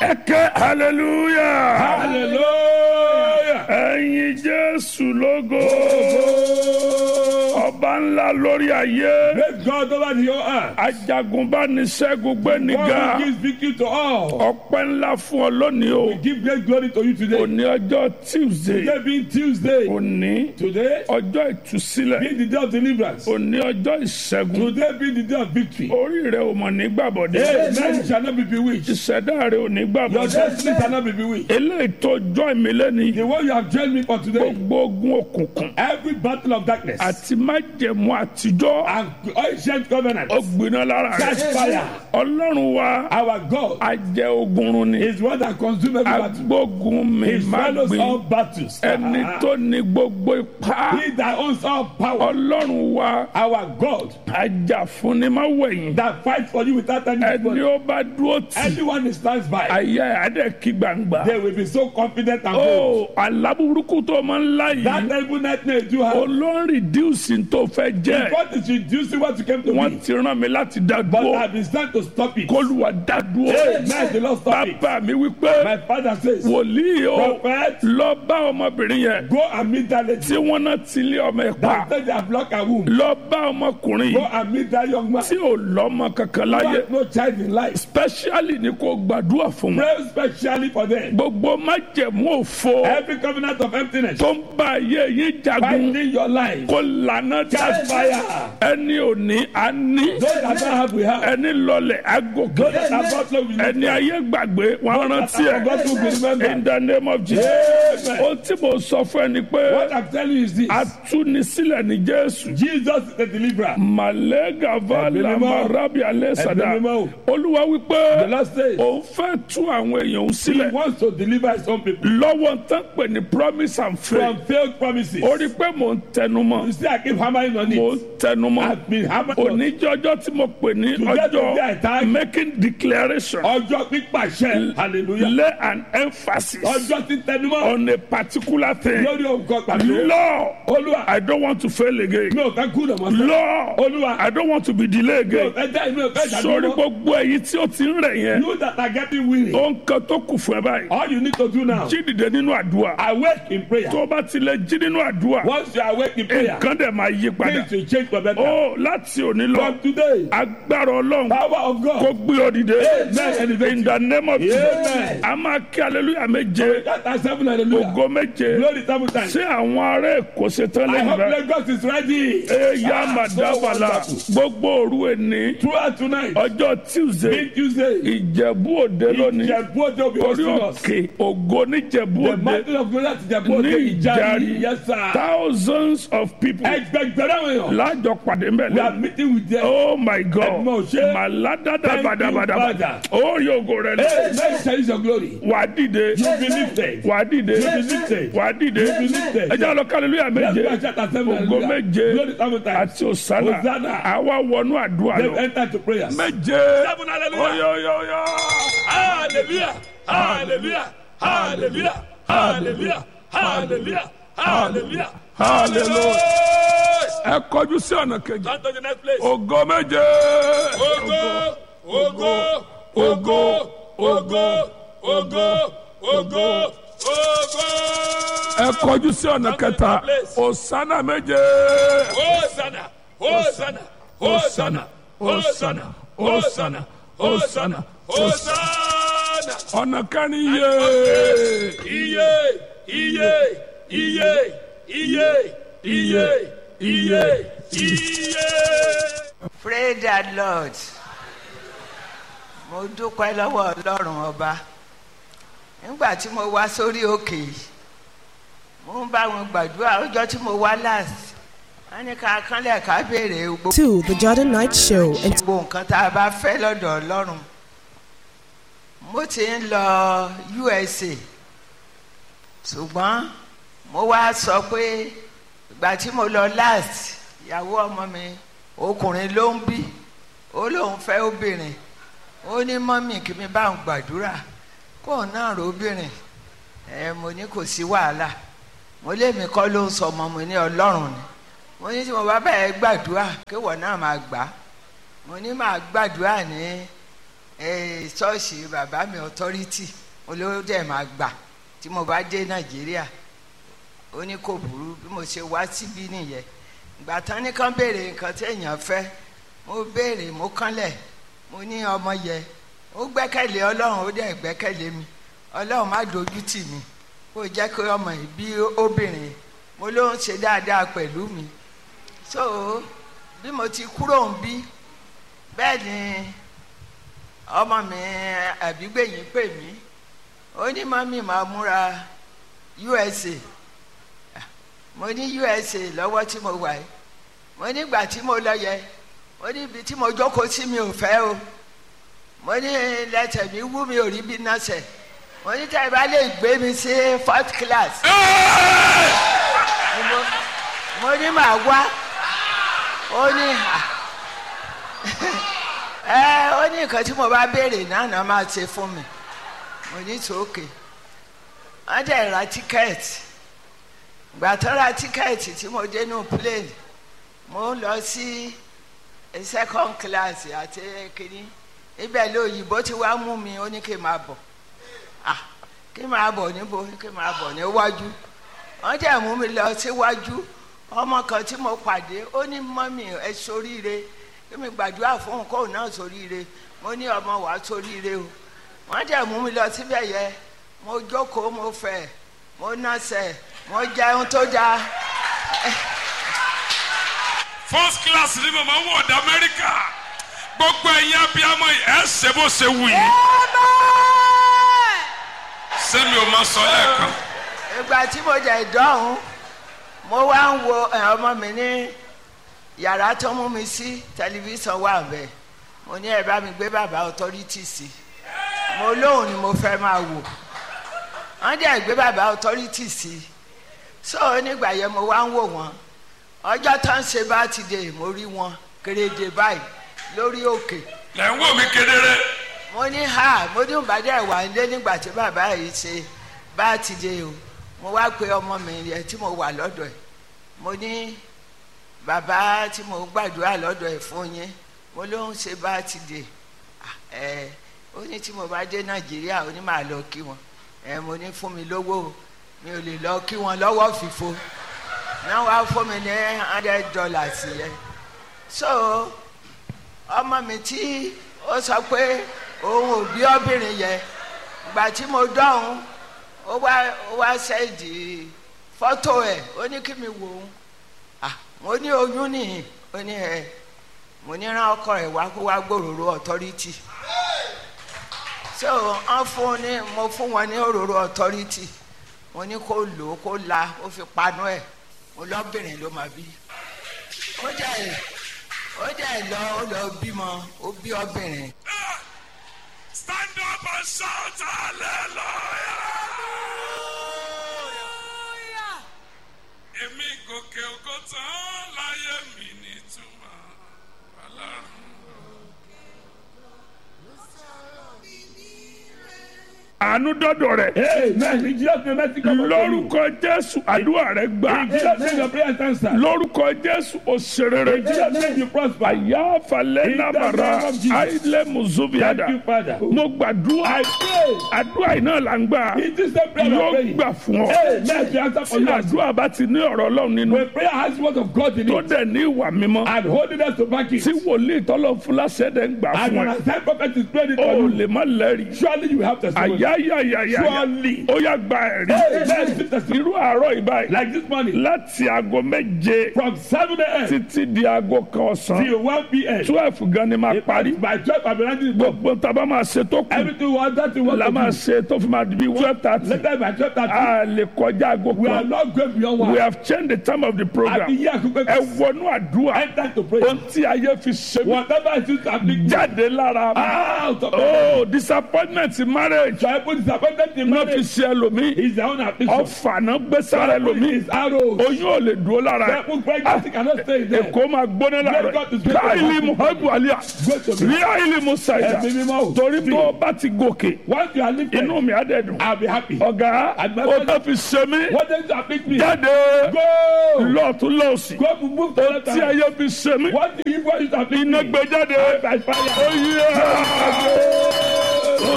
ẹkẹ hallelujah hallelujah. ẹyin jésù lógo ọba ńlá lórí ayé Praise God over the whole earth. ajagunbániṣẹ́gun gbẹ́nìgà God who gives victory to all. ọpẹ́ ńlá fún ọ lónìí o Give great glory to you today. òní ọjọ́ tuesday Today being Tuesday. òní Today ọjọ́ ìtúsílẹ̀ being the day of deliverance. òní ọjọ́ ìṣẹ́gun Today being the day of victory. orí rẹ ò mọ̀ nígbàbọ̀dé Amen. You shall not be bewitched. ìṣẹ̀dá rẹ ò Your nígbàbọ̀dé destiny shall not be bewitched. eléyìí tó jọ́ ìmílẹ́ni The one you have joined me for today. gbogbo ogun òkùnkùn Every battle of darkness àti májẹ̀mú àtijọ́ and ancient covenant. ó gbiná lára Catch rẹ fire. ọlọ́run wa Our God ajẹ́ ogunrun ni is one that consumes every battle. agbógun mi He má swallows all gbin battles. ẹni tó ní gbogbo ipá He that owns all power. ọlọ́run wa Our God ajá fúnni má wẹ̀yìn that fights for you without any ẹni response. ó bá dúró tì Anyone who stands by, ayé adé kí gbangba they will be so confident and bold. ó alábùrúkú tó máa ń lá That yìí terrible nightmare you have. olórí díùsì tó fẹ́ jẹ́ God is reducing what you came to wọ́n be. ti rán mi láti dá But dúró I've been sent to stop it. kólúwa dá dúró Amen. The Lord stop it. bàbá mi wípé My father says, wòlíì o Prophet, lọ bá ọmọbìnrin yẹn go and meet that lady. tí wọ́n náà ti lé ọmọ ẹ̀ pa That said they have blocked her womb. lọ bá ọmọkùnrin Go yìí and meet that young man. tí ò lọ́mọ kankan Who láyé has no child in life. specially ni kò gbàdúrà fún wọn Pray specially for them. gbogbo májẹ̀mú òfo Every covenant of emptiness tó ń bá ayé yín jagun fighting your life. kó lànà Catch jáde fire. ẹni òní á ní Those that don't have, we have. ẹni lọlẹ̀ á gòkè Those that have not, we have. ẹni ayé gbàgbé wọn rántí God will ẹ remember. in the name of Jesus Amen. ohun tí mo sọ fún ẹ ni pé What I'm telling you is this. atúnisílẹ̀ ní Jésù Jesus is the deliverer. malega vala Ẹ̀mí mímọ́. marabi alẹ́ sada Ẹ̀mí mímọ́. olúwa The wípé Lord says òun fẹ́ tú àwọn èèyàn òun he sílẹ̀ wants to deliver his own people lọ́wọ́ tán pè ní promise and faith from failed promises. ó rí i pé mò ń tẹnumọ́ You see, I keep hammering on mò ń it. tẹnumọ́ I've been hammering on it. oníjọ́jọ́ tí mo pè ní Today, today, I ọjọ́ thank- making declaration Ọjọ́ pípàṣẹ. Hallelujah. lay an emphasis Ọjọ́ tí tẹnumọ́. on a particular thing Lórí òǹkọ pàtó. Lord Olúwa. I don't want to fail again Mi ò fẹ́ kú lọ́mọ sọ. Lord Olúwa. I don't want to be delayed Mi ò again fẹ́ dá ìlú ẹ̀fẹ́ sórí ìdádúró. gbogbo èyí tí ó ti ń rẹ̀ yẹn You that are getting weary. ó ń kan tó kù fún ẹ báyìí All you need to do now. jí dìde nínú àdúrà Awake in prayer. tó o bá tilẹ̀ jí nínú àdúrà Once you awake in prayer. nǹkan dẹ̀ máa yí padà Things will change for better. ó láti òní lọ From today. agbára ọlọ́run Power of kó God. gbé ọ dìde Amen. in the name of Jesus Amen. a máa kí aleluya méje That are seven hallelujah. ògo méje Glory seven times. ṣé àwọn ará èkó ṣe tán I lẹ́yìn hope rẹ Lagos is ready. eya madabala wonderful. gbogbo òru ẹni Throughout tonight. ọjọ́ tuesday Big Tuesday. ìjẹ̀bú òde lónìí Ìjẹ̀bú Òde will be orí hosting us. òkè ògo níjẹ̀bú The òde mountain of glory at Ìjẹ̀bú Òde ní Ìjàrí. ìjàrí Yes sir. thousands of people Ẹgbẹgbẹ̀rún àwọn èèyàn. lájọ pàdé We are mbẹ̀lẹ̀ meeting with them. oh my god Ẹ̀gbọ́n òṣè. màládàdà Thank you, badabadaba Father. ó rí ògo rẹ lọ Hey, let me tell you your glory. wà á dìde You be lifted. wà á dìde You be lifted. wà á dìde You be lifted. ẹ jẹ́ lọ kálílúyà Let's méje go and shout at seven ògo hallelujah. méje Glory seven times. àti òsánà Hosanna. àwa wọnú àdúrà Then lọ enter into prayer. méje Seven hallelujah. oyoyoyo Hallelujah. Hallelujah. Hallelujah. Hallelujah. Hallelujah. Hallelujah. hallelujah ẹ kọjú sí ọ̀nà kejì Turn to the next place. ògo méje Ogo, ogo, ogo, ogo, ogo, ogo, ogo. ẹ kọjú sí ọ̀nà kẹta òsánà méje Hosanna, Hosanna, Hosanna, Hosanna, Hosanna, Hosanna, Hosanna. ọ̀nà kẹrin yé Iye, iye, iye, iye, iye, iye, iye. Praise the Lord. Mo dúpẹ́ lọ́wọ́ Ọlọ́run ọba. Nígbà tí mo wá sórí òkè yìí, mo ń bá wọn gbàdúrà ọjọ́ tí mo wá last. Wọ́n ní ká kánlẹ̀ ká béèrè gbogbo to the Jordan Night Show and nǹkan tá a bá fẹ́ lọ́dọ̀ Ọlọ́run. Mo ti ń lọ USA. Ṣùgbọ́n mo wá sọ pé ìgbà tí mo lọ last, ìyàwó ọmọ mi ọkùnrin ló ń bí ó lóun fẹ́ obìnrin ó ní mọ́mì kí mi bá ń gbàdúrà kóun náà róbìnrin ẹ mo ní kò sí wàhálà mo lémi kọ́ ló ń sọ ọmọ mo ní ọlọ́run ni mo ní tí mo bá bẹ̀rẹ̀ gbàdúrà kéwọ̀ náà máa gbà á mo ní máa gbàdúrà ní eh, ṣọ́ọ̀ṣì bàbá mi authority olówó dẹ̀ máa gbà tí mo bá dé nàìjíríà ó ní kò burú bí mo ṣe wá síbí nìyẹn ìgbà tán ní kán béèrè nǹkan tí èèyàn fẹ́ mo béèrè mo kánlẹ̀ mo ní ọmọ yẹ ó gbẹ́kẹ̀lé ọlọ́run ó dẹ̀ gbẹ́kẹ̀lé mi ọlọ́run má dojú tì mí kó jẹ́ kí ọmọ yìí bí obìnrin mo ló ń ṣe dáadáa pẹ̀lú mi so bí mo ti kúrò ń bí bẹ́ẹ̀ ni ọmọ mi àbígbẹ̀yìn pè mí ó ní mọ́mí máa múra USA mo ní USA lọ́wọ́ tí mo wà yìí mo nígbà tí mo lọ yẹ mo ní ibi tí mo jókòó sí mi ò fẹ́ o mo ní lẹ́tẹ̀ mi wú mi ò rí bí nọ́ọ̀sẹ̀ mo ní tẹ́ ẹ bá lè gbé mi sí fourth class ni mo- mo ní màá wá ó ní à ẹ ó ní nǹkan tí mo bá béèrè náà náà máa ṣe fún mi mo ní sókè wọ́n dẹ̀ ra tíkẹ́ẹ̀tì ìgbà tó ra tíkẹ́ẹ̀tì tí mo dé nù plane mo ń lọ sí second class àti kínní ibẹ̀ lóyìnbó ti wá mú mi ó ní kí n máa bọ̀ ah kí n máa bọ̀ níbo kí n máa bọ̀ níwájú wọ́n dẹ̀ mú mi lọ síwájú ọmọ kan tí mo pàdé ó ní mọ́mì ẹ soríire kí mi gbàdúrà fún òun kóun náà soríire mo ní ọmọ wàá soríire o wọ́n dẹ̀ mú mi lọ síbẹ̀ yẹ mo jókòó mo fẹ̀ mo nọ́sẹ̀ mo jẹun tó dáa first class ni màmá wọ̀ ọ̀dà amẹ́ríkà gbogbo ẹ̀yin abiyamọ yìí ẹ̀ ṣe bó ṣe wù yìí sẹ́mi ò máa sọ lẹ́ẹ̀kan ìgbà tí mo jẹ ìdọ́hùn mo wá ń wo ẹ, ọmọ mi ní yàrá tó mú mi sí tẹlifíṣàn wà bẹ́ẹ̀ mo ní ẹ bá mi gbé bàbá authority sí mo lóhùn ni mo fẹ́ máa wò wọ́n dẹ̀ gbé bàbá authority sí so nígbà yẹn mo wá ń wò wọ́n ọjọ́ tó ń ṣe bá ti dé mo rí wọn kéréje báyìí lórí òkè lẹ́ ń wò mí kedere mo ní ha mo ní ìbàdí ẹ̀wà ń lé nígbà tí bàbá yìí ṣe bá ti dé o mo wá pe ọmọ mi yẹn tí mo wà lọ́dọ̀ ẹ̀ mo ní bàbá tí mo gbàdúrà lọ́dọ̀ ẹ̀ fún yín mo ló ń ṣe bá ti dé Ah, ẹ ó ní tí mo bá dé nàìjíríà ó ní màá lọ kí wọn ẹ mo ní fún mi lówó o mi ò lè lọ kí wọn lọ́wọ́ fìfo náà wá fún mi ní hundred dollars yẹn so ọmọ mi tí ó sọ pé òun ò bí obìnrin yẹn ìgbà tí mo dọ́hùn ó wá ó wá ṣẹ́ẹ̀dì fọ́tò ẹ̀ ó ní kí mi wò ó ah mo ní oyún nìyí ó ní ẹ mo ní rán ọkọ ẹ̀ wá kó wá gbòòrò authority so wọ́n fún ní mo fún wọn ní òróró authority mo ní kó lò ó kó la ó fi panu ẹ̀ mo lọ́bìnrin ló máa bí ó jẹ́ ó jẹ́ lọ ó lọ bímọ ó bí obìnrin. stand up and shout hallelujah. èmi gòkè ògo tán láyé mi nítumọ̀ ọlọ́run. àánú dọ́dọ̀ rẹ̀ Amen. In Jesus' name, mercy come upon you. lórúkọ jésù àdúrà rẹ̀ gbà In Jesus' name, your prayer is answered. lórúkọ jésù òṣèré In Jesus' name, you prosper. àyà falẹ̀ In the nàbàrà name of Jesus. àìlẹ̀ mùsùlùmíàdà Thank you, Father. mo gbàdúrà I pray. àdúrà yìí náà là ń gbà In this same prayer, we are yóò praying. gbà fún ọ Amen. The answer for tí you. àdúrà bá ti ní ọ̀rọ̀ ọlọ́run nínú When prayer has word of God in tó it dẹ̀ ní ìwà mímọ́ and holiness to back it, tí wòlíì tọ́lọ̀ fúláṣẹ́ dẹ̀ ń gbà and fún when ẹ a time prophet is praying it o for you, lè má lẹ́rìí surely you have testimony. àyáyáyáyá Surely. ó yá gba ẹ̀rí Amen. Receive testimony. irú àárọ̀ ìbáyìí Like this morning, láti aago méje from 7 a.m. títí di aago kan ọ̀sán till 1 p.m. twelve gan ni máa parí By 12, I'll be writing the book. gbogbo tá a bá máa ṣe tó kù Everything we want that we want la to máa do. ṣe tó fi máa di bí twelve thirty Later by 12, that a lè kọjá aago we are kan not going beyond we one. have changed the time of the Àti program yí àkókò ẹ wọnú àdúrà enter to pray. ohun tí ayé fi ṣe mí Whatever it is happening, jáde lára mi out of it. oh disappointment in marriage Tribal disappointment in náà fi marriage ṣe ẹlòmíì is their own affliction. ọfà náà gbé sára Tribal ẹlòmíì is arrows. oyún ò lè dúró lára ẹ Tribal pregnancy cannot stay there. èkó máa gbóná lára God is ẹ great. káìlì muhammadu aliya Go to me. rí àìlì musaida Ẹ̀mí mímọ́ o. torí tó o bá ti gòkè Once you are lifted, inú mi á dẹ̀ dùn I'll be happy. ọ̀gá Àgbẹ̀- ó tó fi ṣe mí What does that make me? jáde Go! lọ́ọ̀tún lọ́ọ̀sì Go to move to the tí ayé fi ṣe mí What do you want to iná gbé jáde by fire? ó yẹ.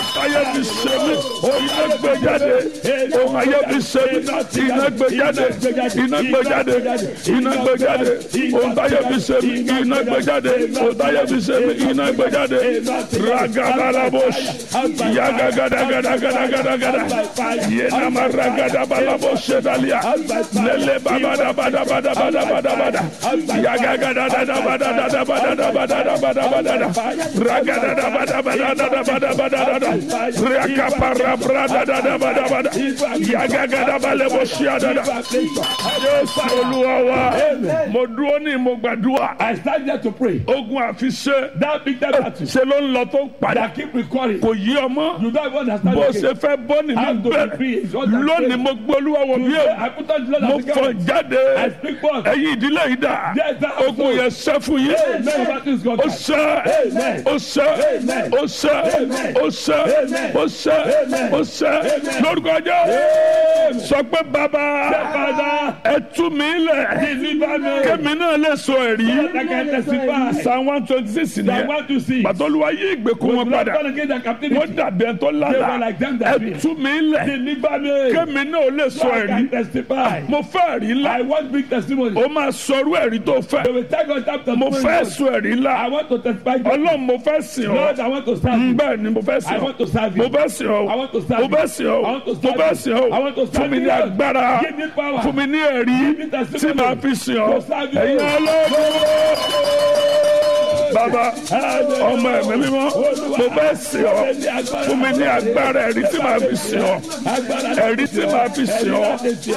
táyé fi ṣe mí iná gbé jáde ohun ayé fi ṣe mí iná gbé jáde iná gbé jáde iná gbé jáde ohun táyé fi ṣe mí iná gbé jáde ohun táyé fi ṣe mí iná gbé jáde ragabalabos yagagadagadagadagadagada yenama ragadabalabos sedalia lele babadabadabadabadabada yagadadadabadadabadadabadadabadada ragadadabadabadadabadabadada rakaparabradadabadabada yagagadabaleposiadada Jésù Olúwa wa mo dúró ní mo gbàdúrà I stand there to pray. ogun àfiṣe That big that battle ṣe ló ń lọ tó ń padà that keep recurring. kò yí ọmọ You don't even understand bó again. ṣe fẹ́ bọ́ nínú How to be bẹ̀rẹ̀ free is what I'm lónìí saying. mo gbé olúwa wọ̀ mí Today, o I put on the Lord mo as a fọ guide. jáde I speak forth. ẹ̀yin ìdílé yìí dà Yes, that ogun yẹn ṣẹ́ fún yín Amen. Battle is gone. ó ṣẹ́ Amen. ó ṣẹ́ Amen. ó ṣẹ́ Amen. ó ṣẹ́ Amen. ó ṣẹ́ Amen. ó ṣẹ́ Amen. lórúkọ jẹ́ sọ pé bàbá Father, ẹ tú mi lẹ̀ deliver me. kémi náà lè sọ ẹ̀rí I can testify. psalm one twenty six I nìyẹn want to see. pàtọ́lùwà yí ìgbèkùn wọn padà Born again and captivity. wọ́n dàbí ẹ̀ tó They lálàá were like them that ẹ be. tú mi lẹ̀ Deliver me. kémi náà lè sọ I ẹ̀rí can testify. mo fẹ́ ẹ̀rí ńlá I want big testimony. ó máa sọrú ẹ̀rí tó fẹ́ They will tell God that mo fẹ́ testimony. sọ ẹ̀rí ńlá I want to testify. ọlọ́run mo fẹ́ sìn ọ́ Lord, I want to serve you. bẹ́ẹ̀ ni mo fẹ́ sìn I ọ́ want to serve mo you. fẹ́ sìn ọ́ I want to serve mo you. fẹ́ sìn ọ́ I want to mo serve fẹ́ you. sìn I want to ọ́ serve fún mi ní you. agbára Give me power. fún mi ní ẹ̀rí Give me testimony. tí màá fi sìn ọ́ To serve you. ẹ̀yin ọlọ́run bàbá ọmọ ẹ̀mí mímọ́ mo fẹ́ sìn ọ́ fún mi ní agbára ẹ̀rí tí màá fi sìn ọ́ ẹ̀rí tí màá fi sìn ọ́